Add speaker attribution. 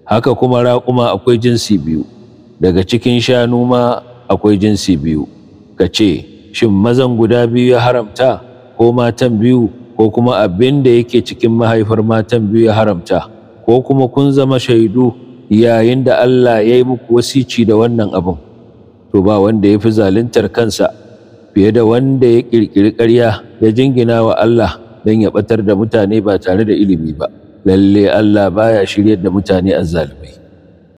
Speaker 1: haka kuma raƙuma akwai jinsi biyu daga cikin shanu ma akwai jinsi biyu ka ce shin mazan guda biyu ya haramta ko matan biyu ko kuma abin da yake cikin mahaifar matan biyu ya haramta ko kuma kun zama shaidu yayin da Allah ya yi muku wasici da wannan abin to ba wanda ya fi zaluntar kansa fiye da wanda ya ƙirƙiri ƙarya ya jingina wa Allah don ya ɓatar da mutane ba tare da ilimi ba lalle Allah baya shiryar da mutane azzalumai